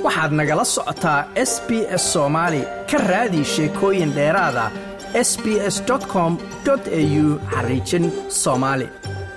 waxaad nagala socotaa s b s soomaali ka raadi sheekooyin dheeraada s b s com au xariijin soomaali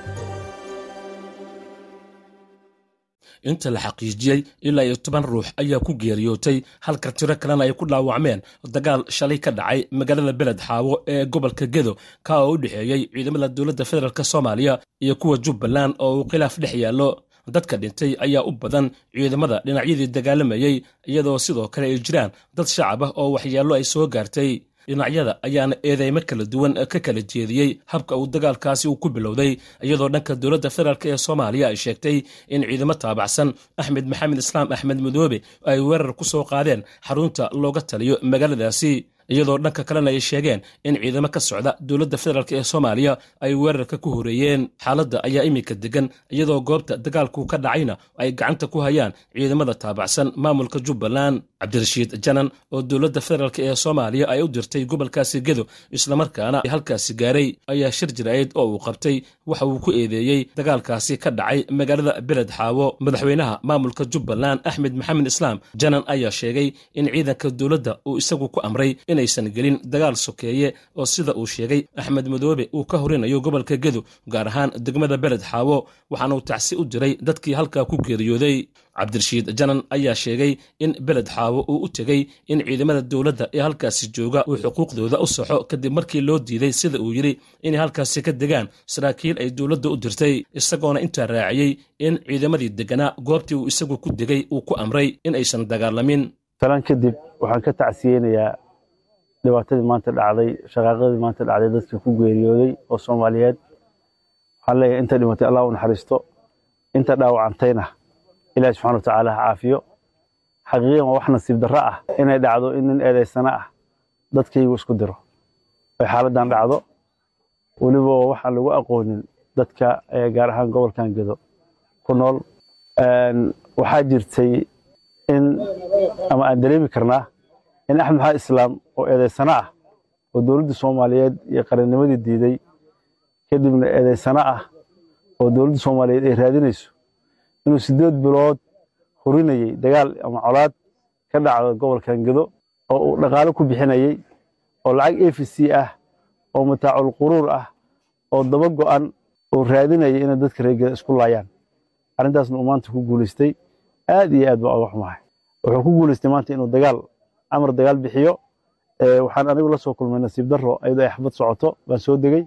inta la xaqiijiyey ilaa iyo toban ruux ayaa ku geeriyootay halka tiro kalena ay ku dhaawacmeen dagaal shalay ka dhacay magaalada beled xaawo ee gobolka gedo ka oo u dhexeeyey ciidamada dowladda federaalk soomaaliya iyo kuwa jubbaland oo uu khilaaf dhex yaallo dadka dhintay ayaa u badan ciidamada dhinacyadii dagaalamayey iyadoo sidoo kale ay jiraan dad shacab ah oo waxyeello ay soo gaartay dhinacyada ayaana eedeymo kala duwan ka kala jeediyey habka uu dagaalkaasi uu ku bilowday iyadoo dhanka dowladda federaalk ee soomaaliya ay sheegtay in ciidamo taabacsan axmed maxamed islaam axmed madoobe ay weerar ku soo qaadeen xarunta looga taliyo magaaladaasi iyadoo dhanka kalena ay sheegeen in ciidamo ka socda dowladda federaalk ee soomaaliya ay weerarka ku horeeyeen xaaladda ayaa iminka degan iyadoo goobta dagaalku ka dhacayna ay gacanta ku hayaan ciidamada taabacsan maamulka jubbaland cabdirashiid janan oo dowladda federaalk ee soomaaliya ay u dirtay gobolkaasi gedo islamarkaana halkaasi gaaray ayaa shir jiraa'id oo uu qabtay waxa uu ku eedeeyey dagaalkaasi ka dhacay magaalada beled xaawo madaxweynaha maamulka jubbaland axmed maxamed islaam janan ayaa sheegay in ciidanka dowladda uu isagu ku amray inaysan gelin dagaal sokeeye oo sida uu sheegay axmed madoobe uu ka horinayo gobolka gedo gaar ahaan degmada beled xaawo waxaana uu tacsi u diray dadkii halkaa ku geeriyooday cabdirashiid janan ayaa sheegay in beled xaawo uu u tegey in ciidamada dowladda ee halkaasi jooga uu xuquuqdooda u saxo kadib markii loo diiday sida uu yidhi inay halkaasi ka degaan saraakiil ay dowladda u dirtay isagoona intaa raaciyey in ciidamadii deganaa goobtii uu isagu ku degay uu ku amray in aysan dagaalamin talan kadib waxaan ka tacsiyeynayaa dhibaatadii maanta dhacday shaqaaqadii maanta dhacday dadkii ku geeriyooday oo soomaaliyeed waxaan leeyahay inta dhimatay allah u naxariisto inta dhaawacantayna ilahi subxana watacaala ha caafiyo xaqiiqiyan waa wax nasiib darro ah inay dhacdo in nin eedaysana ah dadkaygu isku diro ay xaaladdan dhacdo weliba waxaan lagu aqoonin dadka gaar ahaan gobolkan gedo ku nool waxaa jirtay in ama aan dareemi karnaa in axmed maxamed islaam oo eedaysano ah oo dowladda soomaaliyeed iyo qarannimadii diiday kadibna eedaysano ah oo dowladda soomaaliyeed ay raadinayso inuu siddeed bilood horinayey dagaal ama colaad ka dhacdo gobolkan gedo oo uu dhaqaalo ku bixinayey oo lacag a v c ah oo mataacul quruur ah oo daba go'an oo raadinayay inay dadka reergeda isku laayaan arrintaasna uu maanta ku guulaystay aad iyo aad baa oga xumahay wuxuu ku guulaystay maanta inuu dagaal amar dagaal bixiyo waxaan anigu la soo kulmay nasiib darro iyadoo ay xabad socoto baan soo degey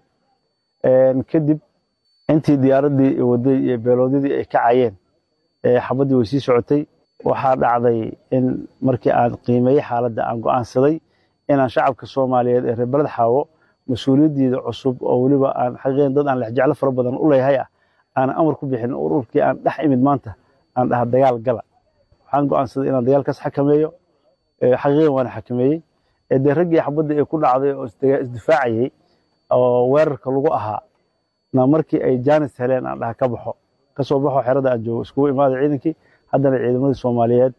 kadib intii diyaaraddii waday iyo beeloodyadii ay kacayeen xabaddii way sii socotay waxaa dhacday in markii aan qiimeeyey xaaladda aan go'aansaday inaan shacabka soomaaliyeed ee reer beled xaawo mas-uuliyaddiida cusub oo weliba aan xaqiiqan dad aan lexjeclo fara badan u leeyahay ah aanan amar ku bixin ururkii aan dhex imid maanta aan dhaha dagaal gala waxaan go'aansaday inaan dagaalkaas xakameeyo xaqiiqan waana xakameeyey dee raggii xabadda ee ku dhacday oo isdifaacayey oo weerarka lagu ahaa na markii ay jaanis heleen aan dhaha ka baxo ka soo baxo xerada aan joogo iskugu imaada ciidankii haddana ciidamadii soomaaliyeed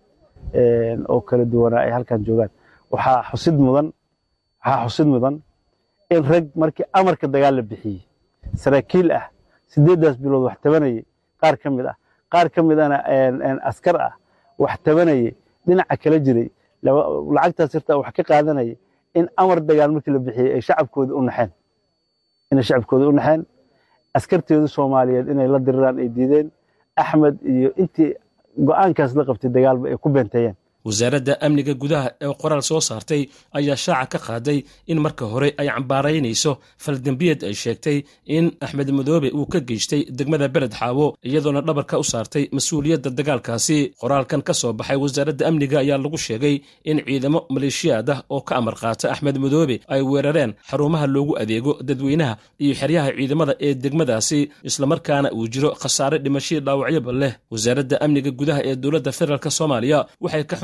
oo kala duwanaa ay halkan joogaan waxaa xusid mudan waxaa xusid mudan in rag markii amarka dagaal la bixiyey saraakiil ah siddeeddaas bilood wax tabanayey qaar ka mid ah qaar ka midana askar ah wax tabanayey dhinaca kala jiray lacagtaas irtaa wax ka qaadanaya in amar dagaal markii la bixiyey ay shacabkooda u naxeen inay shacabkooda u naxeen askarteedu soomaaliyeed inay la diriraan ay diideen axmed iyo intii go'aankaas la qabtay dagaalba ay ku beenteeyeen wasaaradda amniga gudaha ee qoraal soo saartay ayaa shaaca ka qaaday in marka hore ay cambaaraynayso faldembiyad ay sheegtay in axmed madoobe uu ka geystay degmada beled xaawo iyadoona dhabarka u saartay mas-uuliyadda dagaalkaasi qoraalkan ka soo baxay wasaaradda amniga ayaa lagu sheegay in ciidamo maleeshiyaad ah oo ka amar qaata axmed madoobe ay weerareen xarumaha loogu adeego dadweynaha iyo xeryaha ciidamada ee degmadaasi islamarkaana uu jiro khasaare dhimashii dhaawacyoba leh wasaaradda amniga gudaha ee dowladda federaalk soomaaliya waxay ka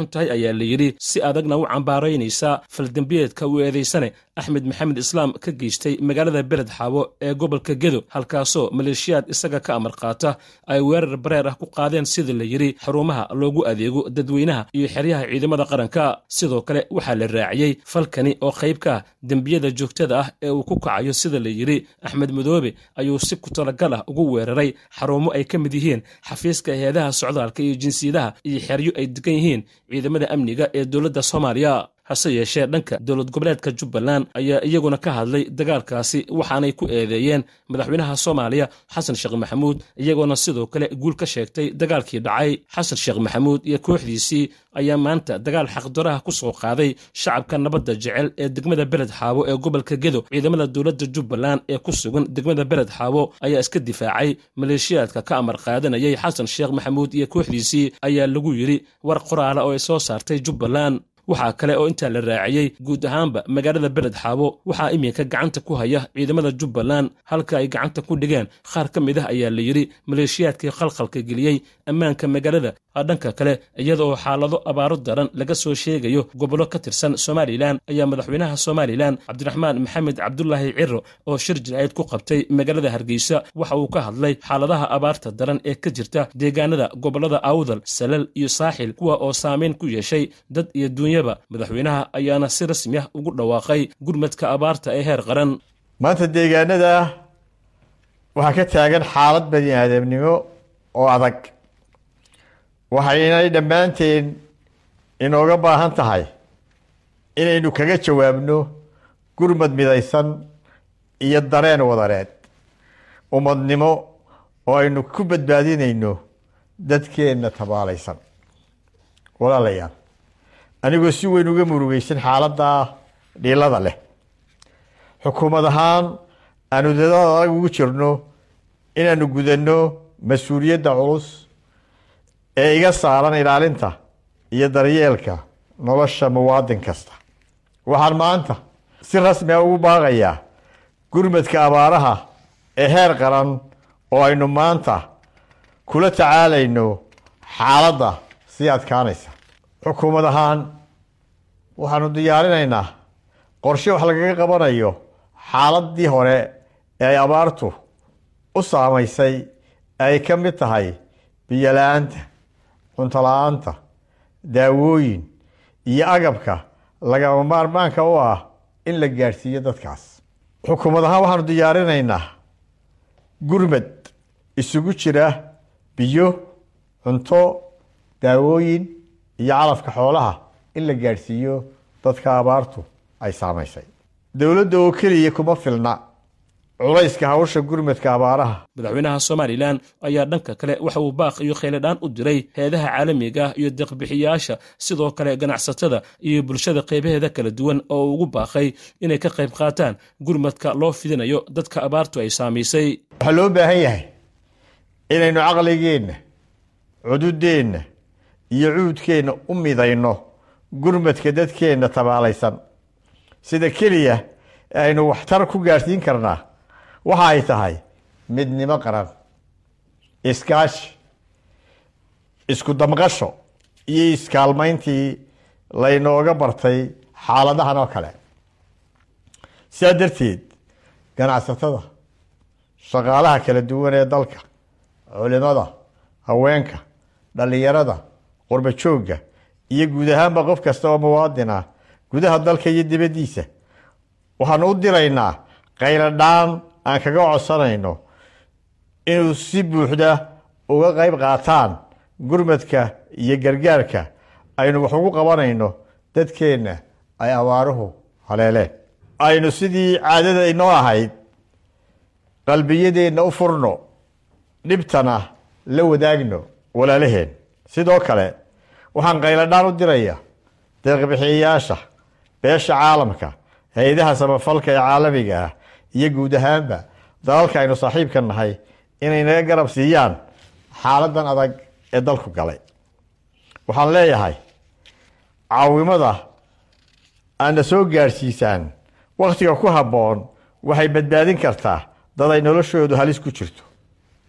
xun tahay ayaa la yidhi si adagna u cambaaraynaysa faldembiyeedka uu eedaysane axmed maxamed islaam ka geystay magaalada beled xaabo ee gobolka gedo halkaasoo maleeshiyaad isaga ka amar qaata ay weerar bareer ah ku qaadeen sida la yidhi xarumaha loogu adeego dadweynaha iyo xeryaha ciidamada qaranka sidoo kale waxaa la raaciyey falkani oo qayb ka ah dembiyada joogtada ah ee uu ku kacayo sida la yidhi axmed madoobe ayuu si ku talagal ah ugu weeraray xarumo ay ka mid yihiin xafiiska hay-adaha socdaalka iyo jinsiyadaha iyo xeryo ay degan yihiin ciidamada amniga ee dowladda soomaaliya hase yeeshee dhanka dowlad goboleedka jubbaland ayaa iyaguna ka hadlay dagaalkaasi waxaanay ku eedeeyeen madaxweynaha soomaaliya xasan sheekh maxamuud iyagoona sidoo kale guul ka sheegtay dagaalkii dhacay xasan sheekh maxamuud iyo kooxdiisii ayaa maanta dagaal xaqdaraha ku soo qaaday shacabka nabadda jecel ee degmada beled xaabo ee gobolka gedo ciidamada dowladda jubbaland ee ku sugan degmada beled xaabo ayaa iska difaacay maleeshiyaadka ka amar qaadanayay xasan sheekh maxamuud iyo kooxdiisii ayaa lagu yidhi war qoraala oo ay soo saartay jubbaland waxaa kale oo intaa la raaciyey guud ahaanba magaalada beled xaabo waxaa iminka gacanta ku haya ciidamada jubbaland halka ay gacanta ku dhigeen qaar ka mid ah ayaa la yidhi maleeshiyaadkii khalkhalka geliyey ammaanka magaalada dhanka kale iyada oo xaalado abaaro daran laga soo sheegayo gobollo ka tirsan somalilan ayaa madaxweynaha somalilan cabdiraxmaan maxamed cabdulaahi ciro oo shir jinaayad ku qabtay magaalada hargeysa waxa uu ka hadlay xaaladaha abaarta daran ee ka jirta deegaanada gobollada awdal salal iyo saaxil kuwa oo saameyn ku yeeshay dad iyo duunyaba madaxweynaha ayaana si rasmi ah ugu dhawaaqay gurmadka abaarta ee heer qaran maanta deegaanada waxaa ka taagan xaalad bani aadamnimo oo adag waxaynay dhammaanteen inooga baahan tahay inaynu kaga jawaabno gurmad midaysan iyo dareen wadareed ummadnimo oo aynu ku badbaadinayno dadkeenna tabaalaysan walaalayaal anigoo si weyn uga murugeysan xaaladda dhiilada leh xukuumad ahaan aanu dadaal adag ugu jirno inaanu gudanno mas-uuliyadda culus ee iga saaran ilaalinta iyo daryeelka nolosha muwaadin kasta waxaan maanta si rasmi a ugu baaqayaa gurmadka abaaraha ee heer qaran oo aynu maanta kula tacaalayno xaaladda sii adkaanaysa xukuumad ahaan waxaanu diyaarinaynaa qorshe wax lagaga qabanayo xaaladii hore ee ay abaartu u saamaysay ay ka mid tahay biyo la-aanta cunto la-aanta daawooyin iyo agabka lagama maarmaanka u ah in la gaadhsiiyo dadkaas xukuumad ahaan waxaanu diyaarinaynaa gurmad isugu jira biyo cunto daawooyin iyo calafka xoolaha in la gaadhsiiyo dadka abaartu ay saamaysay dowladda oo keliya kuma filna culayska hawsha gurmadka abaaraha madaxweynaha somalilan ayaa dhanka kale waxa uu baaq iyo kheyladhaan u diray heedaha caalamiga ah iyo deeqbixiyaasha sidoo kale ganacsatada iyo bulshada qaybaheeda kala duwan oo uu ugu baaqay inay ka qayb qaataan gurmadka loo fidinayo dadka abaartu ay saamaysay waxaa loo baahan yahay inaynu caqligeenna cududeenna iyo cuudkeenna u midayno gurmadka dadkeenna tabaalaysan sida keliya aynu waxtar ku gaadhsiin karnaa waxa ay tahay midnimo qaran iskaashi isku damqasho iyo iskaalmayntii laynooga bartay xaaladahan oo kale sidaa darteed ganacsatada shaqaalaha kala duwan ee dalka culimada haweenka dhallinyarada qurba joogga iyo guud ahaanba qof kasta oo muwaadin ah gudaha dalka iyo dibaddiisa waxaanu u diraynaa qayladhaan aan kaga codsanayno inuu si buuxda uga qayb qaataan gurmadka iyo gargaarka aynu wax ugu qabanayno dadkeenna ay abaaruhu haleeleen aynu sidii caadada inoo ahayd qalbiyadeenna u furno dhibtana la wadaagno walaalaheen sidoo kale waxaan qayladhaan u diraya deeqbixiyayaasha beesha caalamka hay-adaha samafalka ee caalamiga ah iyo guud ahaanba dalalka aynu saaxiibka nahay inay naga garab siiyaan xaaladan adag ee dalku galay waxaan leeyahay caawimada aadna soo gaadhsiisaan wakhtiga ku habboon waxay badbaadin kartaa dad ay noloshoodu halis ku jirto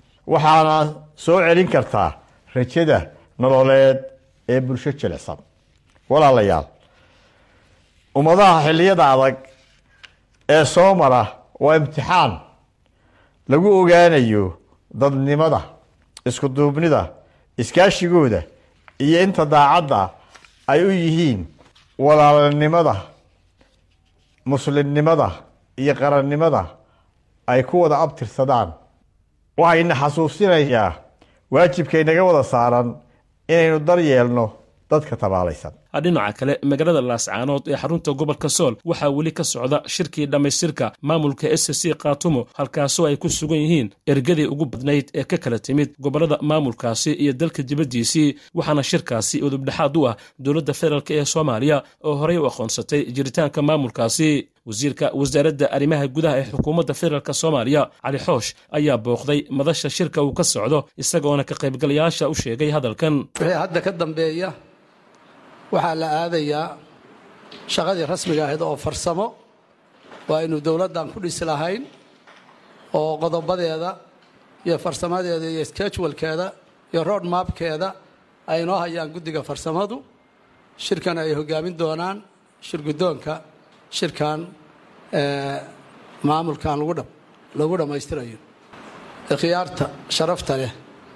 waxaana soo celin kartaa rajada nololeed ee bulsho jilicsan walaalayaal ummadaha xilliyada adag ee soo mara waa imtixaan lagu ogaanayo dadnimada isku duubnida iskaashigooda iyo inta daacadda ay u yihiin walaalnimada muslimnimada iyo qarannimada ay ku wada abtirsadaan waxayna xasuusinayaa waajibka inaga wada saaran inaynu daryeelno dadka tabaalaysan dhinaca kale magaalada laascaanood ee xarunta gobolka sool waxaa weli ka socda shirkii dhammaystirka maamulka s c kaatumo halkaasoo ay ku sugan yihiin ergadii ugu badnayd ee ka kala timid gobollada maamulkaasi iyo dalka dibaddiisii waxaana shirkaasi udubdhexaad u ah dowladda federaalk ee soomaaliya oo horey u aqoonsatay jiritaanka maamulkaasi wasiirka wasaaradda arrimaha gudaha ee xukuumadda federaalk soomaaliya cali xoosh ayaa booqday madasha shirka uu ka socdo isagoona ka qaybgalayaasha u sheegay hadalkan hadda ka dambeeya waxaa la aadayaa shaqadii rasmiga ahayd oo farsamo waa aynu dowladdan ku dhisi lahayn oo qodobadeeda iyo farsamadeeda iyo schedulkeeda iyo road mapkeeda ay noo hayaan guddiga farsamadu shirkan ay hogaamin doonaan shirguddoonka shirkan maamulkan lagu dhammaystirayo ikhyaarta sharafta leh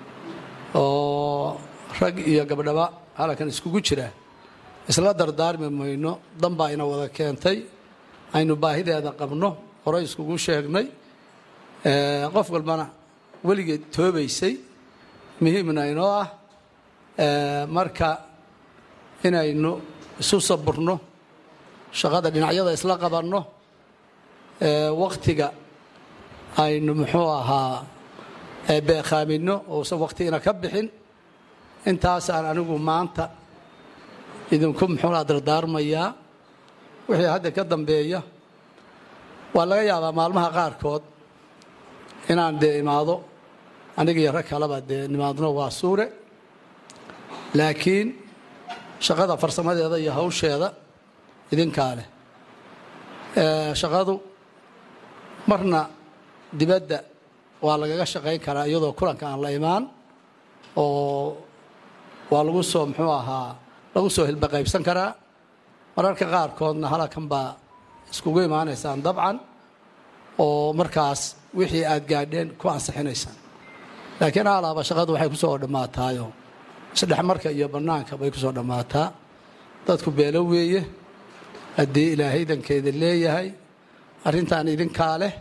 oo rag iyo gabdhaba halkan iskugu jira isla dardaarmi mayno danbaa ina wada keentay aynu baahideeda qabno horey iskugu sheegnay qof walbana weligeed toobaysay muhiimna inoo ah marka inaynu isu saburno shaqada dhinacyada isla qabanno wakhtiga aynu muxuu ahaa beekaaminno uusan wakhtigina ka bixin intaasaan anigu maanta idinku muxuunaa dardaarmayaa wixii hadda ka dambeeya waa laga yaabaa maalmaha qaarkood inaan dee imaado aniga iyo rag kaleba dee nimaadno waa suure laakiin shaqada farsamadeeda iyo hawsheeda idinkaa leh shaqadu marna dibadda waa lagaga shaqayn karaa iyadoo kulanka aan la imaan oo waa lagu soo muxuu ahaa lagu soo hilbaqaybsan karaa mararka qaarkoodna halakan baa iskugu imaanaysaan dabcan oo markaas wixii aad gaadheen ku ansixinaysaan laakiin alaaba shaqadu waxay ku soo dhammaataayo isdhexmarka iyo bannaanka bay ku soo dhammaataa dadku beelo weeye haddii ilaahay dankeeda leeyahay arrintan idinkaa leh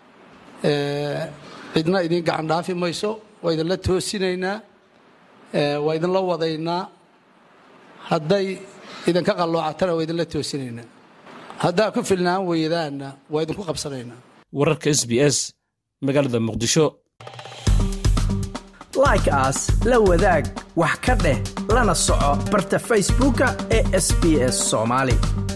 cidna idin gacan dhaafi mayso waa idinla toosinaynaa waa idinla wadaynaa hadday idinka qalloocatana waa idinla toosinaynaa haddaa ku filnaan weydaanna waa idinku qabsanaynaa wararka s b s magaalada muqdisho like aas la wadaag wax ka dheh lana soco barta facebooka ee sb s soomaali